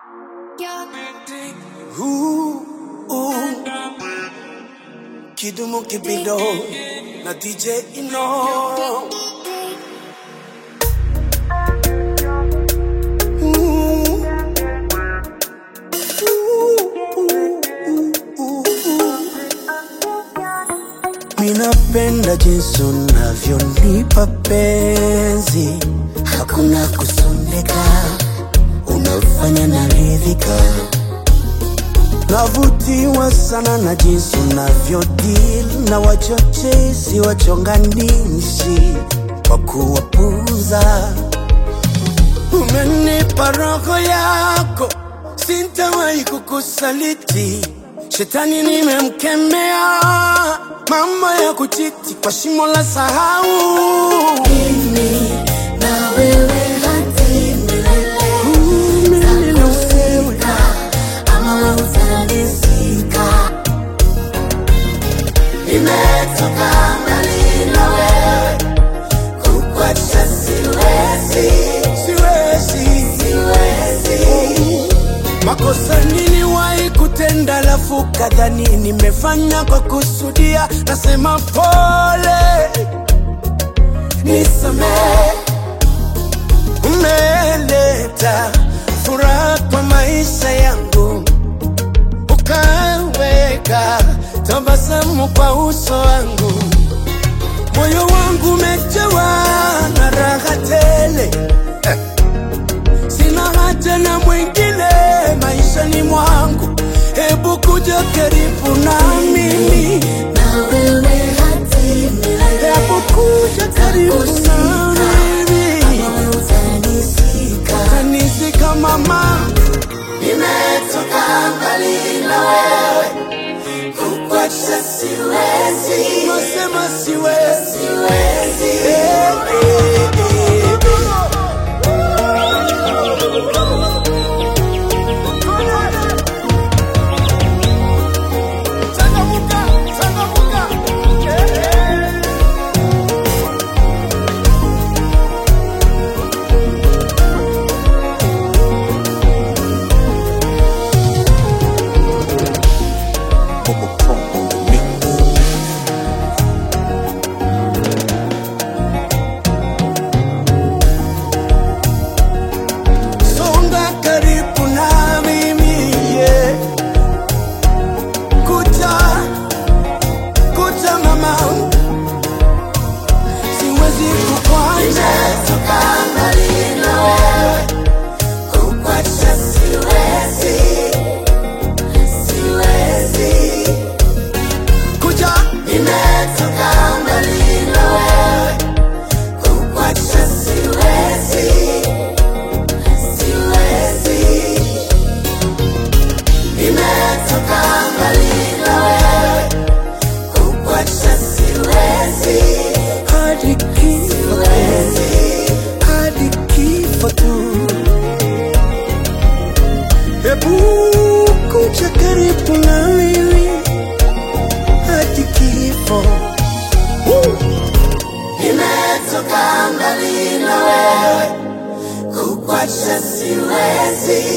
Ooh, ooh. Kidumu Kibido na DJ Ino. Ooh. Ooh, ooh, ooh, ooh. Minapenda jinsi unavyonipa penzi, hakuna kusondeka, unafanya naridhika. Navutiwa sana na jinsi unavyodil na wachochezi wachonganishi kwa kuwapuza. Umenipa roho yako, sintawahi kukusaliti. Shetani nimemkemea, mambo ya kuchiti kwa shimo la sahau. Mimi na wewe hadi milele, Mimi na wewe takusika ama wewe utanizika. Nimetoka mbali na wewe, kukuacha siwezi, siwezi siwezi. Makosa niliwahi kutenda, lafu kadhani nimefanya kwa kusudia. Nasema pole, nisamehe. Umeleta furaha kwa maisha yangu, ukaweka tabasamu kwa uso wangu. Moyo wangu umejawa na raha tele eh. Sina haja na mwingine maishani mwangu, hebu kuja karibu na mimi, Na wewe hadi milele, hebu kuja karibu na mimi, ama wewe utanizika. tanisika mama, Nimetoka mbali na wewe, kukuacha siwezi, nasema siwezi siwezi. eh, eh, eh, eh. Changamuka, changamuka, eh, eh. Songa karibu na mimi yeah. Kuja, kuja mama, siwezi kukwacha Nimetoka mbali na wewe, kukuacha siwezi, siwezi. kuja, Nimetoka mbali na wewe, kukuacha siwezi, siwezi. Nimetoka mbali na wewe, kukuacha siwezi, hadi kifo, siwezi. hadi kifo tu. Hebu kuja karibu na mimi hadi kifo. Woo! Nimetoka mbali na wewe, kukuacha siwezi,